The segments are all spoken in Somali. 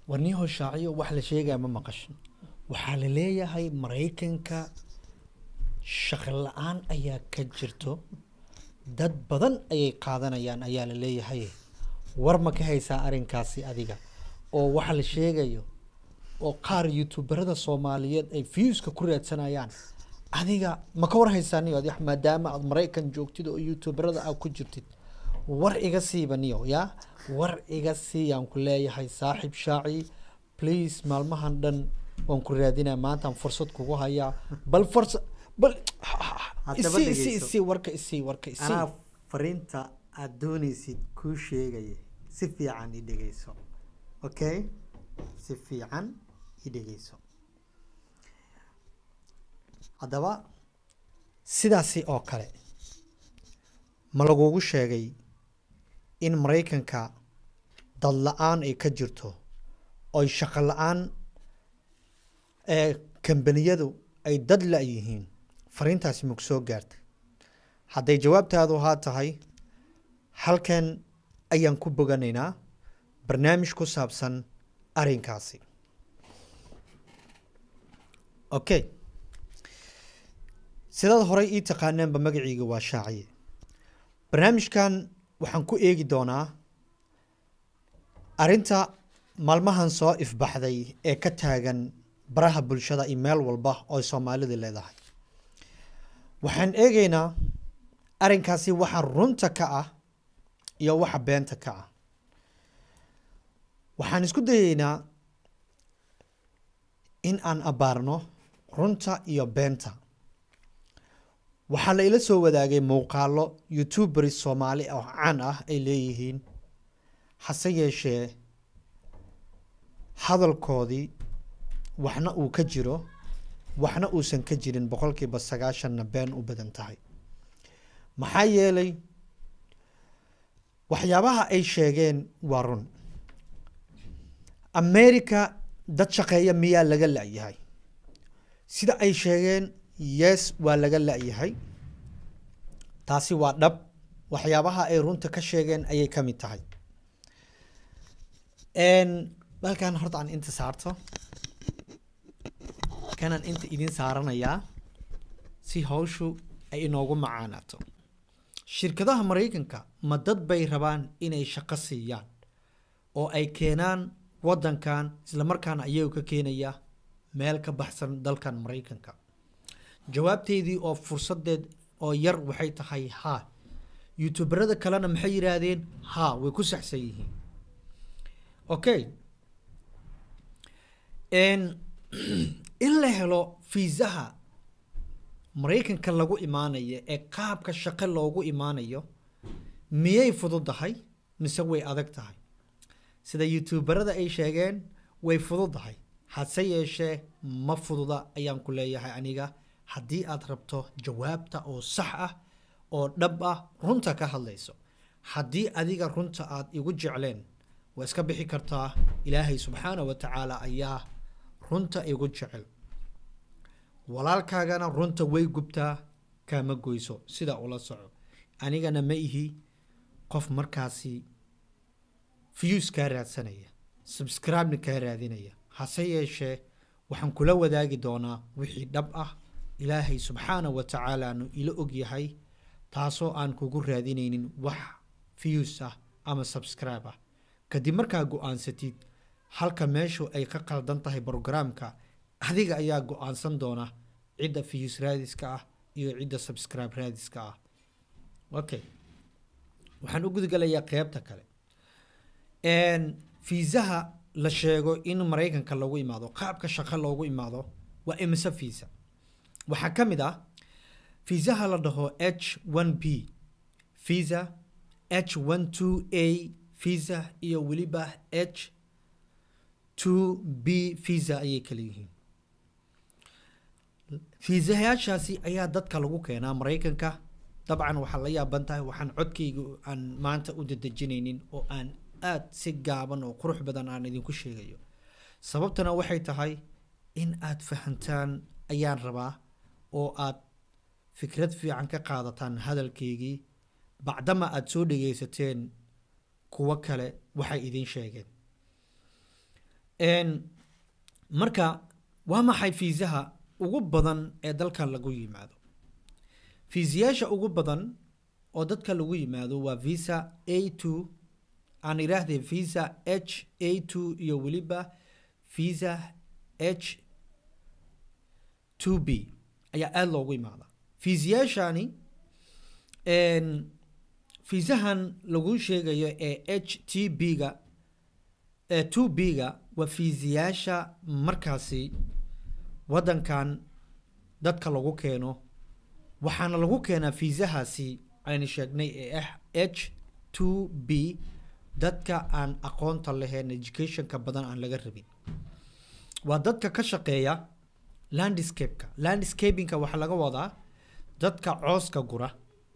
warniyaho shaaciyo wax la sheegaya ma maqashin waxaa la leeyahay maraykanka shaqo la-aan ayaa ka jirto dad badan ayay qaadanayaan ayaa la leeyahay war ma ka haysaa arrinkaasi adiga oo waxa la sheegayo oo qaar youtuberada soomaaliyeed ay viewska ku raadsanayaan adiga ma ka war haysaa niyo adi maadaama aad maraykan joogtid oo youtuberada aad ku jirtid war iga siiba niyo ya war iga siiyaan ku leeyahay saaxiib shaaci please maalmahan dhan waan ku raadinaya maantaan fursad kugu hayaa bal fursa bal Haddaba isii isii dhegeyso. isii warka isii warka isii anaa fariinta aad doonaysid kuu sheegaya si fiican i dhegeyso okay si fiican i dhegeyso haddaba sidaasi oo kale ma lagugu sheegay in maraykanka dad la-aan ay ka jirto oy shaqo la-aan ee kambaniyadu ay dad la-yihiin fariintaasi maku soo gaartay hadday jawaabtaadu haa tahay halkan ayaan ku boganaynaa barnaamij ku saabsan arrinkaasi okay sidaad horey ii taqaanaanba magaciiga waa shaaciye barnaamijkan waxaan ku eegi doonaa arrinta maalmahan soo ifbaxday ee ka taagan baraha bulshada iyo meel walba oo soomaalida leedahay waxaan eegaynaa arrinkaasi waxa runta ka ah iyo waxa beenta ka ah waxaan isku dayeynaa in aan abaarno runta iyo beenta waxaa la ila soo wadaagay muuqaalo youtubers soomaali oo caan ah ay leeyihiin hase yeeshee hadalkoodii waxna uu ka jiro waxna uusan ka jirin boqolkiiba sagaashanna been u badan tahay maxaa yeelay waxyaabaha ay sheegeen waa run america dad shaqeeya miyaa laga la-yahay sida ay sheegeen yes waa laga la-yahay taasi waa dhab waxyaabaha ay runta ka sheegeen ayay ka mid tahay balkan horta aan inta saarto kanaan inta idin saaranayaa si hawshu ay inoogu macaanaato shirkadaha maraykanka ma dad bay rabaan inay shaqo siiyaan oo ay keenaan waddankan islamarkaana ayagu ka keenaya meel ka baxsan dalkan maraykanka jawaabteydii oo fursadeed oo yar waxay tahay haa youtuberada kalena maxay yidhaahdeen haa way ku saxsan yihiin okay in la helo fiisaha maraykanka lagu imaanayo ee qaabka shaqo loogu imaanayo miyay fududahay mise way adag tahay sida youtuberada ay sheegeen way fududahay hase yeeshee ma fududa ayaan ku leeyahay aniga haddii aad rabto jawaabta oo sax ah oo dhab ah runta ka hadlayso haddii adiga runta aad igu jecleen waa iska bixi kartaa ilaahay subxaana wa tacaala ayaa runta igu jecel walaalkaagana runta way gubtaa kaama goyso sida ula soco anigana ma ihi qof markaasi views kaa raadsanaya subscribe-na kaa raadinaya hase yeeshee waxaan kula wadaagi doonaa wixii dhab ah ilaahay subxaana wa tacaalaanu ila ogyahay taasoo aan kugu raadinaynin wax views ah ama subscribe ah kadib markaa go-aansatid halka meeshu ay ka qaldan tahay brograamka adiga ayaa go-aansan doona cidda views raadiska ah iyo cidda subscribe raadiska ah okay waxaan u gudgalayaa qeybta kale fiisaha la sheego in maraykanka lagu imaado qaabka shaqo loogu imaado waa imise fiisa waxaa ka mid ah fiisaha la dhaho h one b visa h one two a visa iyo weliba h two b visa ayay kala yihiin fiisayaashaasi ayaa dadka lagu keenaa maraykanka dabcan waxaa la yaaban tahay waxaan codkayga aan maanta u dadejinaynin oo aan aad si gaaban oo qurux badan aan idinku sheegayo sababtana waxay tahay in aad fahantaan ayaan rabaa oo aad fikrad fiican ka qaadataan hadalkaygii bacdama aada soo dhegaysateen kuwo kale waxay idiin sheegeen Een, marka waa maxay fiisaha ugu badan ee dalkan lagu yimaado fiisayaasha ugu badan oo dadka lagu yimaado waa visa a two aan idhaahdee visa h a two iyo weliba visa h two b ayaa aada loogu imaadaa fiisayaashani een, fiisahan lagu sheegayo ee h t b-ga ee two b-ga waa fiisayaasha markaasi waddankan dadka lagu keeno waxaana lagu keenaa fiisahaasi aynu sheegnay ee ah h two b dadka aan aqoonta lahayn educationka badan aan laga rabin waa dadka ka shaqeeya landscape-ka landscapingka waxaa laga wadaa dadka cooska gura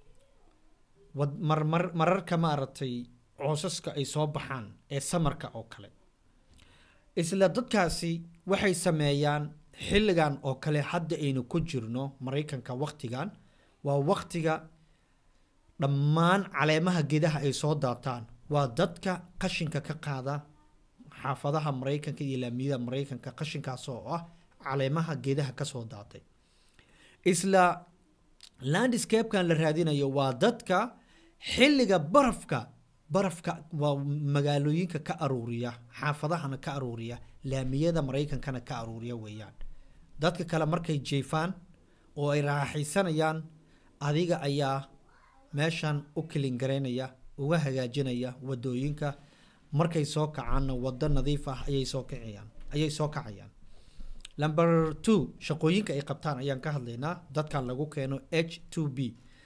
wad mar mar mararka maaragtay coosaska ay soo baxaan ee samarka oo kale isla dadkaasi waxay sameeyaan xilligan oo kale hadda aynu ku jirno maraykanka waktigan waa waktiga dhammaan caleemaha geedaha ay soo daataan waa dadka qashinka ka qaada xaafadaha maraykanka iyo laamiyada maraykanka qashinkaas oo ah caleemaha geedaha kasoo daatay isla landscape-kan la raadinayo waa dadka xilliga barafka barafka waa magaalooyinka ka aruuriya xaafadahana ka aruuriya laamiyada maraykankana ka aruuriya weeyaan dadka kale markay jeefaan oo ay raaxaysanayaan adiga ayaa meeshan u kilingaraynaya uga hagaajinaya wadooyinka markay soo kacaanna wado nadiif ah ayay soo kacayaan ayay soo kacayaan number two shaqooyinka ay qabtaan ayaan ka hadlaynaa dadkan lagu keeno h two b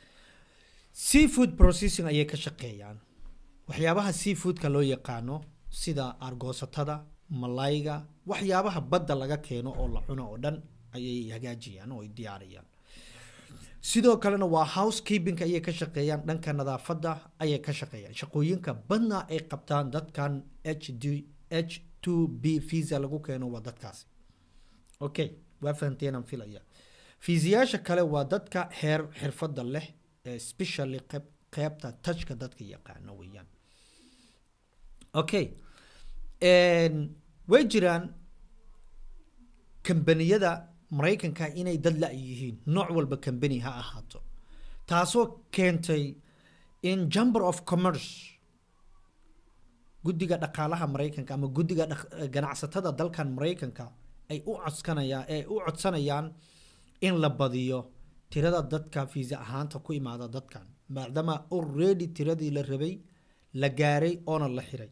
seafood processing ayay ka shaqeeyaan waxyaabaha seafoodka loo yaqaano sida argoosatada malayga waxyaabaha badda laga keeno oo la cuno oo dhan ayay hagaajiyaan oo ay diyaariyaan sidoo kalena waa housekeepingka ayay ka shaqeeyaan dhanka nadaafadda ayay ka shaqeeyaan shaqooyinka badna ay qabtaan dadkan h d h two b visa lagu keeno waa dadkaasi okay waa fahamteenaan filaya fiisayaasha kale waa dadka heer xirfadda leh ee specially qeyb qeybta touchka dadka yaqaano weeyaan okay way jiraan kambaniyada maraykanka inay dad la yihiin nooc walba kambani ha ahaato taasoo keentay in chamber of commerce guddiga dhaqaalaha maraykanka ama guddiga ganacsatada dalkan maraykanka ay u codsanayaan ay u codsanayaan in la badiyo tirada dadka fiisa ahaanta ku imaada dadkan maadaama already tiradii la rabay la gaaray oona la xiray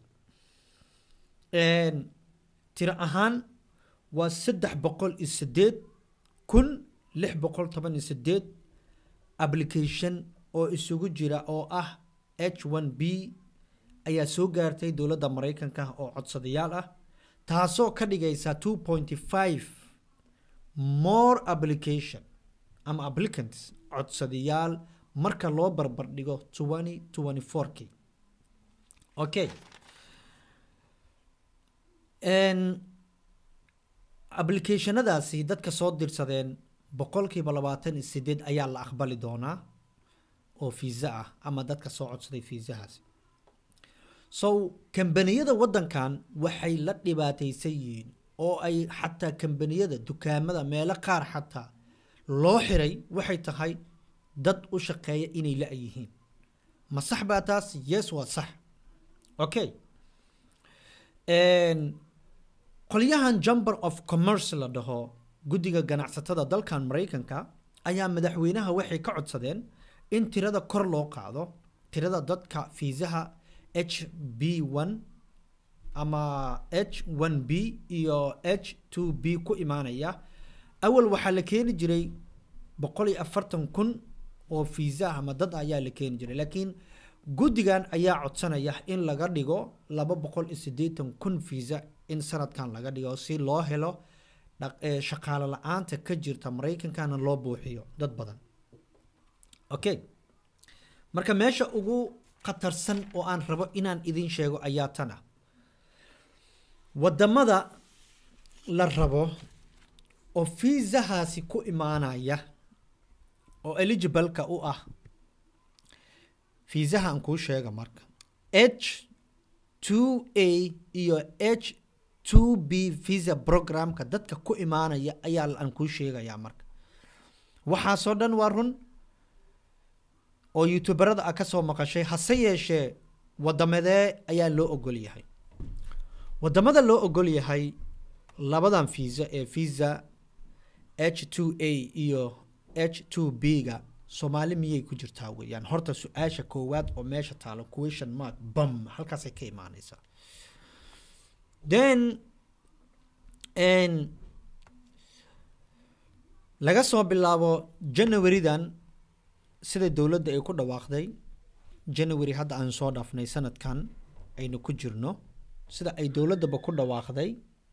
tiro ahaan waa saddex boqol iyo sideed kun lix boqol toban iyo sideed application oo isugu jira oo ah h one b ayaa soo gaartay dowladda maraykanka oo codsadayaal ah taasoo ka dhigaysa two pointy five more application ama applicants codsadayaal marka loo barbar dhigo twenty twenty four k okay applicationadaasi dadka soo dirsadeen boqolkiiba labaatan iyo sideed ayaa la aqbali doonaa oo fiisa ah ama dadka soo codsaday fiisahaasi so kambaniyada waddankan waxay la dhibaataysan yihiin oo ay xataa kambaniyada dukaamada meelo qaar xataa loo xiray waxay tahay dad u shaqeeya inay la yihiin ma sax baa taas yes waa sax okay qolyahan chamber of commerce la dhaho guddiga ganacsatada dalkan maraykanka ayaa madaxweynaha waxay ka codsadeen in tirada kor loo qaado tirada dadka fiisaha h b one ama h one b iyo h two b ku imaanaya awal waxaa la keeni jiray boqol iyo afartan kun oo fiisa ama dad ayaa la keeni jiray laakiin guddigan ayaa codsanaya in laga dhigo laba boqol iyo siddeetan kun fiisa in sanadkan laga dhigo si loo helo shaqaalo la-aanta ka jirta maraykankana loo buuxiyo dad badan okay marka meesha ugu khatarsan oo aan rabo inaan idin sheego ayaa tan ah wadamada la rabo oo fiisahaasi ku imaanaya oo eligibleka u ah fiisaha aan kuu sheega marka h two a iyo h two b visa programka dadka ku imaanaya ayaa aan kuu sheegayaa marka waxaasoo dhan waa run oo youtuberada a ka soo maqashay hase yeeshee wadamadee ayaa loo ogol yahay wadamada loo ogol yahay labadan visa ee visa h two a iyo h two b ga soomaali miyay ku jirtaa weeyaan horta su-aasha koowaad oo meesha taalo question mark bam halkaasay ka imaaneysaa then laga soo bilaabo janawaridan sida dowladda ay ku dhawaaqday january hadda aan soo dhaafnay sanadkan aynu ku jirno sida ay dowladdaba ku dhawaaqday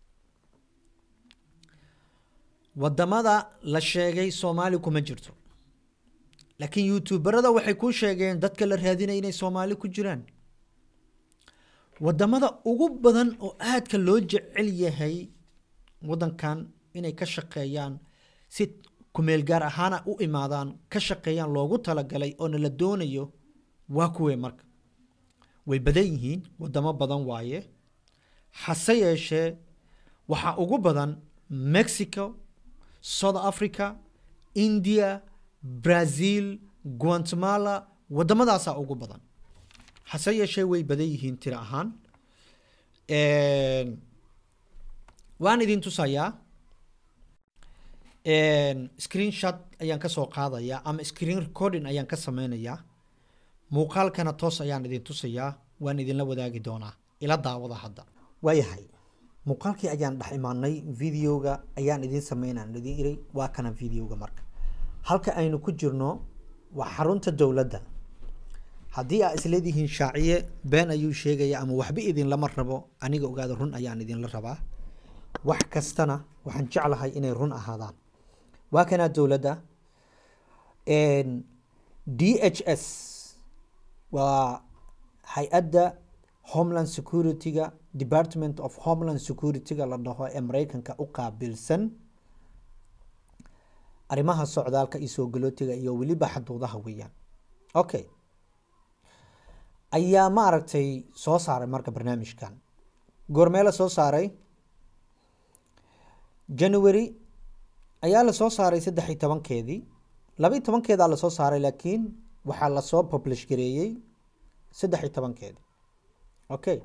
wadamada la sheegay soomaali kuma jirto laakiin youtuberada waxay ku sheegeen dadka la raadinaya inay soomaali ku jiraan wadamada ugu badan oo aadka loo jecel yahay wadankan inay ka shaqeeyaan si kumeel gaar ahaana u imaadaan ka shaqeeyaan loogu talagalay oona la doonayo waa kuwee marka way badan yihiin wadamo badan waaye hase yeeshee waxaa ugu badan mexico south africa india brazil guatemala waddamadaasaa ugu badan hase yeeshee way badan yihiin tiro ahaan waan idin tusayaa screen shot ayaan kasoo qaadayaa ama screen recording ayaan ka sameynayaa muuqaalkana toos ayaan idin tusayaa waan idinla wadaagi doonaa ila daawada hadda waayahay muuqaalkii ayaan dhex imaanay videoga ayaan idin sameynaan idin iray waa kana videoga marka halka aynu ku jirno waa xarunta dowladda haddii aa isleedihiin shaaciye been ayuu sheegaya ama waxba idinlama rabo aniga ogaada run ayaan idinla rabaa wax kastana waxaan jeclahay inay run ahaadaan waa kanaa dowladda d h s waa hay-adda homeland security-ga department of homeland security-ga la dhaho ee mareykanka u qaabilsan arrimaha socdaalka iyo soo galootiga iyo weliba xaduudaha weeyaan okay ayaa ma aragtay soo saaray marka barnaamijkan goormee la soo saaray january ayaa lasoo saaray saddex iyo tobankeedii laba iyo tobankeedaa lasoo saaray laakiin waxaa lasoo publish gareeyey saddex iyo tobankeedii okay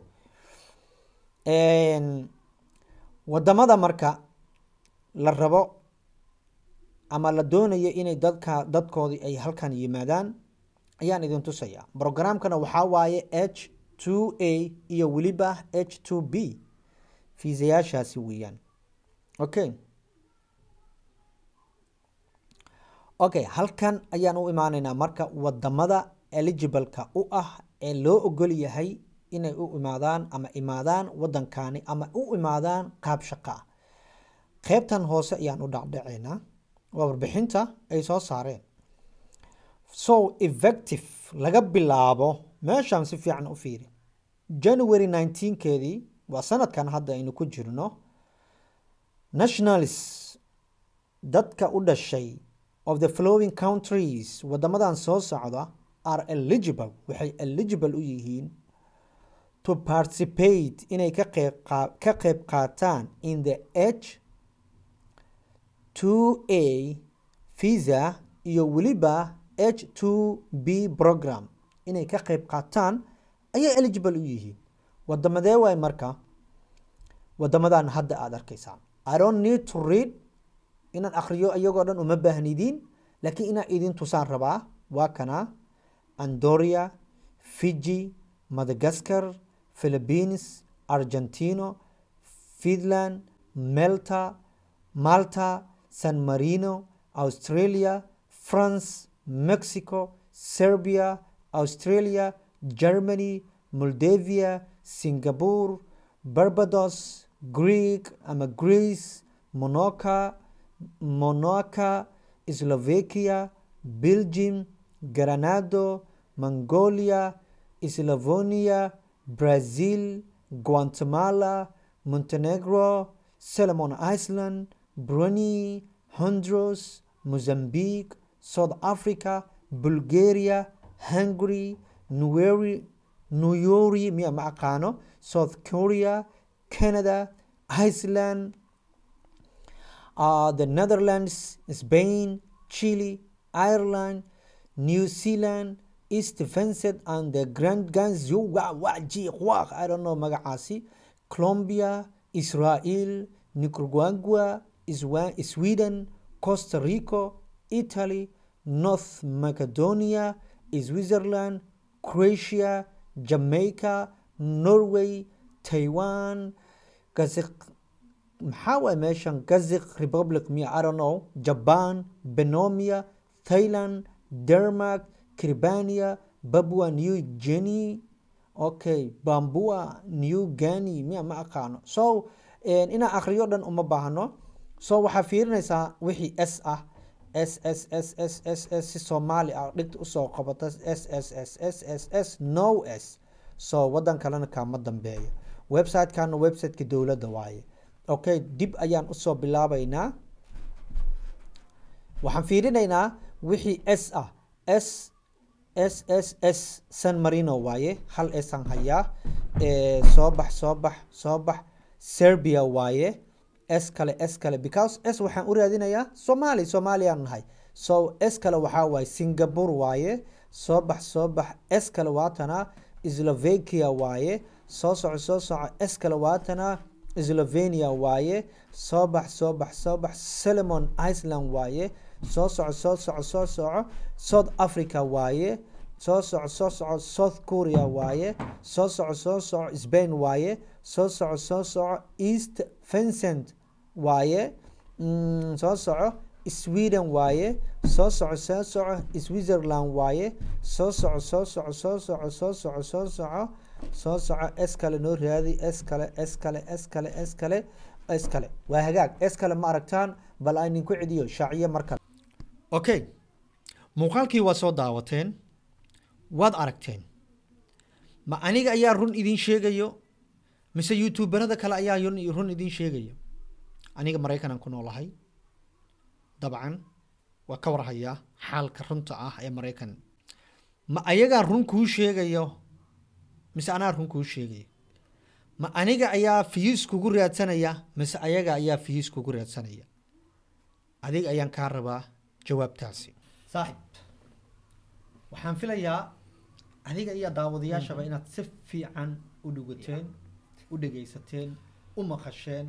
wadamada marka la rabo ama la doonayo inay dadka dadkoodii ay halkan yimaadaan ayaan idin tusayaa brogramkana waxaa waaye h two a iyo weliba h two b fiisayaashaasi weeyaan okay okay halkan ayaan u imaaneynaa marka wadamada eligibleka u ah ee loo ogol yahay inay u imaadaan ama imaadaan wadankani ama u imaadaan qaab shaqa ah qeybtan hoose ayaan u dhacdhaceynaa waa warbixinta ay soo saareen so effective laga bilaabo meeshaan si fiican u fiiri january nineteenkeedii waa sanadkan hadda aynu ku jirno nationalis dadka u dhashay of the flowing countries wadamadan soo socda are eligible waxay eligible u yihiin to participate inay ka qeyb ka qeyb qaataan in the h two a visa iyo weliba h two b program inay ka qeyb qaataan ayay eligible u yihiin wadamadee waay marka wadamadan hadda aada arkaysaan i don't need to read inaan akriyo iyagoo dhan uma baahnidiin laakiin inaan idin tusaan rabaa waa kana andoria fiji madagascar philippines argentino finland melta malta san marino australia france mexico serbia australia germany moldavia singapore barbados greek ama greece monoca monaca slovakia belgium granado mongolia slavonia brazil guatemala montenegro solomon island brunei honduras mozambique south africa bulgaria hungary nueri nuyori miya ma aqaano south korea canada iceland uh, the netherlands spain chile ireland new zealand east vincent and the grand ganzu wa wa ji wa i don't know magacaasi colombia israel nicaragua Iswa- sweden costa rica italy north macedonia switzerland croatia jamaica norway taiwan Kazakh maxaa waay meeshan kazakh republic miya i don't know japan benomia thailand denmark cribania babua new guinea okay bambua new guinea miya ma aqaano so inaa akhriyo dhan uma baahno so waxaa fiirinaysaa wixii s ah s s s s s s si soomaali ah dhigta usoo qabata s s s s s s no s so wadan kalena kaama dambeeyo website-kana website-ka dowladda waaye okay dib ayaan usoo bilaabaynaa waxaan fiirinaynaa wixii s ah s s s s san marino waaye hal san hayaa soo bax soo bax soo bax serbia waaye s kale s kale because s waxaan u raadinayaa somali soomaaliyaan nahay so s kale waxaa waaye singapore waaye soo bax soo bax s kale waatana slovakia waaye soo soco soo soco s kale waatana slovenia waaye soo bax soo bax soo bax solomon iceland waaye soo soco soo soco soo soco south africa waaye soo soco soo soco south korea waaye soo soco soo soco spain waaye soo soco soo soco east vincent waaye soo soco sweden waaye soo soco soo soco switzerland waaye soo soco soo soco soo soco soo soco soo soco soo soco s kale noo raadi s kale s kale s kale s kale s kale waa hagaag s kale ma aragtaan bal aan idinku celiyo shaaciye mar kale okay muuqaalkii waa soo daawateen waad aragteen ma aniga ayaa run idin sheegayo mise youtuberada kale ayaa run idin sheegayo aniga maraykanaan ku noolahay dabcan waa ka warhayaa xaalka runta ah ee maraykan ma ayagaa run kuu sheegayo mise anaa run kuu sheegayo ma aniga ayaa fiis kugu raadsanaya mise ayaga ayaa fiis kugu raadsanaya adiga ayaan kaa rabaa jawaabtaasi saaxib waxaan filayaa adiga iyo daawadayaashaba inaad si fiican u dhugateen u dhegaysateen u maqasheen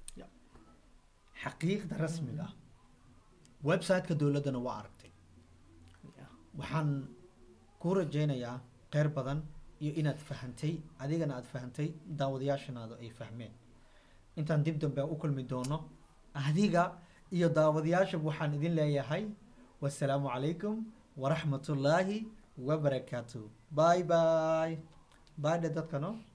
xaqiiqda rasmiga ah website-ka dowladdana waa aragtay waxaan kuu rajaynayaa qeyr badan iyo inaad fahantay adigana aada fahantay daawadayaashanaada ay fahmeen intaan dib dambe u kulmi doono adiga iyo daawadayaashaba waxaan idin leeyahay wasalaamu calaykum waraxmatullaahi wabarakaatu bye bye bye dhe dadkano